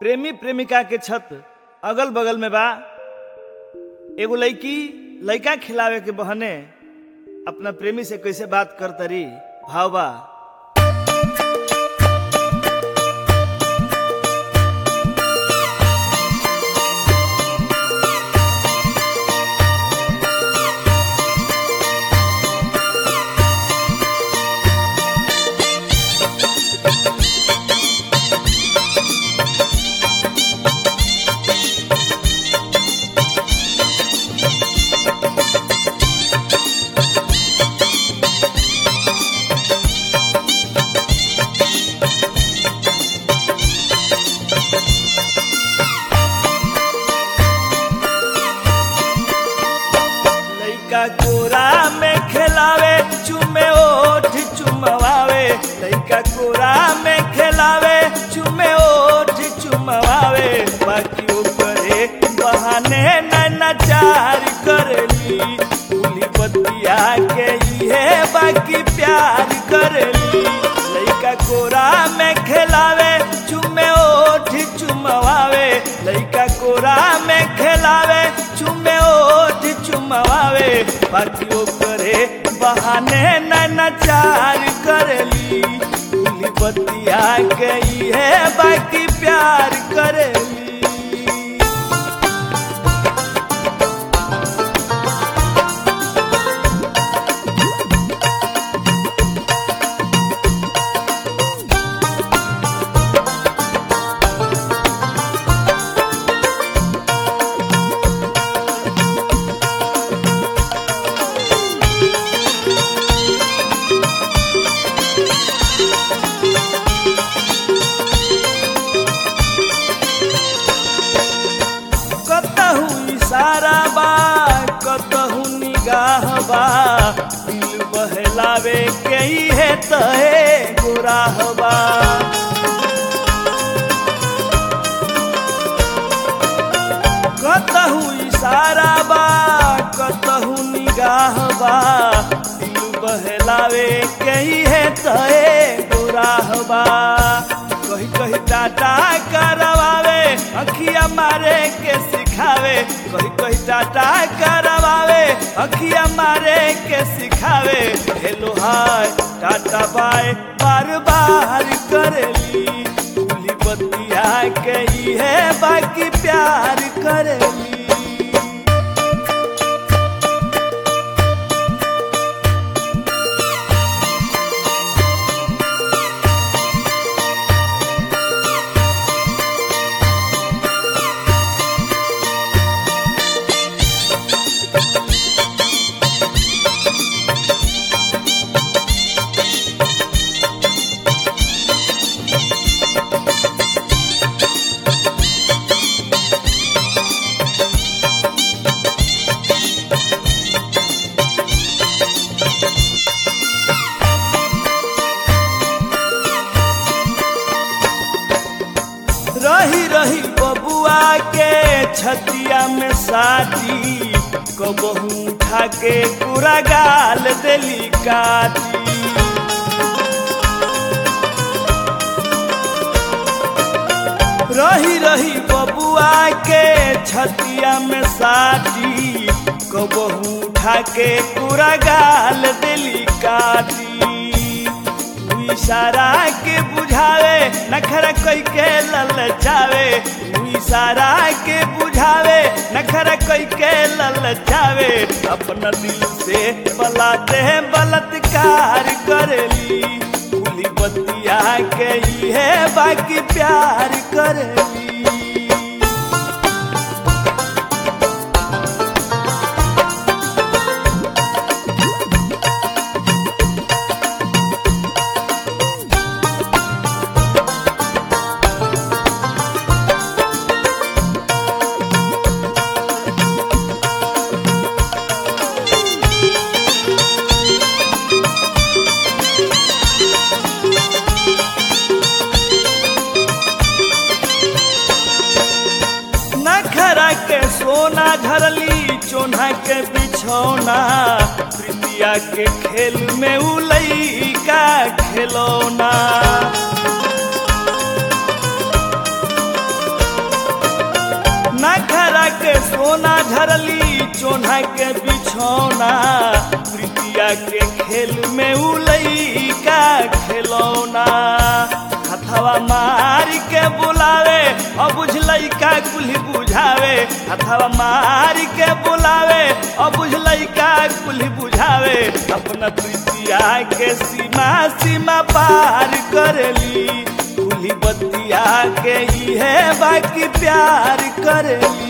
प्रेमी प्रेमिका के छत अगल बगल में बा एगो लड़की लड़का खिलावे के बहने अपना प्रेमी से कैसे बात करतरी भाव बा लइका कोरा में खेलावे चुमे ओठ चुमवावे लइका कोरा में खेलावे चुमे ओठ चुमवावे बाकी ऊपरे बहाने नचार करली दूली बतिया के इहे बाकी प्यार करली लइका कोरा में खेलावे चुमे ओठ चुमवावे लइका कोरा में खेलावे चुमे ओठ चुमवावे बाकी करे बहाने नचार करली दूली बतिया के इहे बाकी प्यार करली कतहु इशारा बा कतहु निगाह बा दिल बहलावे के ही है तहे गुराह बा कतहु इशारा बा कतहु निगाह बा दिल बहलावे के ही है तहे गुराह बा कही कही टाटा करवावे अखिया मारे के सिखावे कही कही टाटा करवावे अखिया मारे के सिखावे हेलो हाय टाटा बाय बार बार करेली दूली बतिया के ही है बाकी प्यार करेली रही रही बबुआ के छतिया में साथी कबहू उठा के पूरा गाल देली काटी रही रही बबुआ के छतिया में साथी कबहू उठा के पूरा गाल देली काटी इशारा के बुझावे नखरा कोई के ललचावे इशारा के बुझावे नखरा कोई के ललचावे अपना दिल से बलाते हैं बलात्कार करेली भूली बतिया के ही है बाकी प्यार करेली नखरा के सोना झरली चोना के बिछौना प्रीतिया के खेल में उलई का खिलौना सोना झरली चोना के बिछौना प्रीतिया के खेल में उलई का खिलौना हथवा मार के बुलावे अब बुझलई का कुल्ही बुझावे हथवा मार के बुलावे अब बुझलई का कुल्ही बुझावे अपना प्रीतिया के सीमा सीमा पार करेली कुल्ही बतिया के ही है बाकी प्यार करेली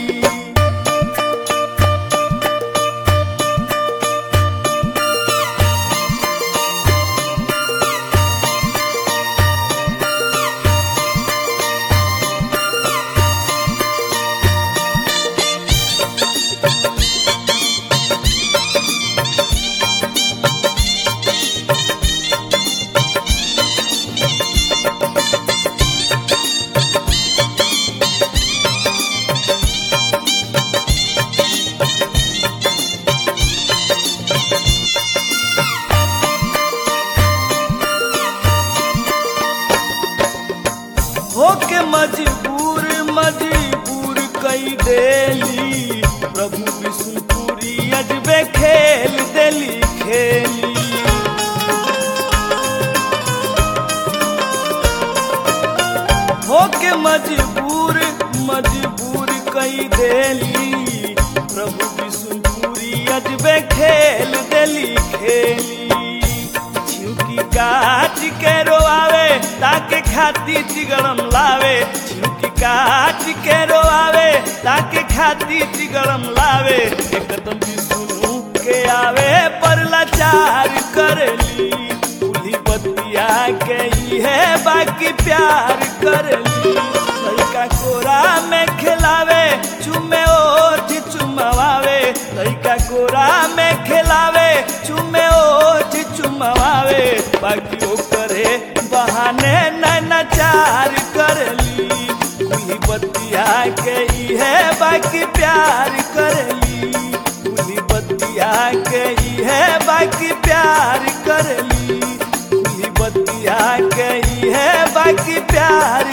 होके मजबूर मजबूर कई देली प्रभु विष्णुपुरी अजबे खेल देली खेली होके मजबूर मजबूर कई देली प्रभु विष्णुपुरी अजबे खेल देली खेली छिउकी काट के रोआवे ताके खाती चिगड़म लावे छिउकी काट के रोआवे ताके खाती चिगड़म लावे एकदम विष्णु के आवे पर लाचार करली उली बतिया के ही है बाकी प्यार करली लड़का कोरा में खिलावे चुमे ओठ चुमवावे लड़का कोरा में खिलावे चुमे ओठ चुमवावे बाकी ओ करे बहाने नैनाचार करली उली बतिया के ही है बाकी प्यार करली उली बतिया के ही है बाकी प्यार करली उली बतिया के ही है बाकी प्यार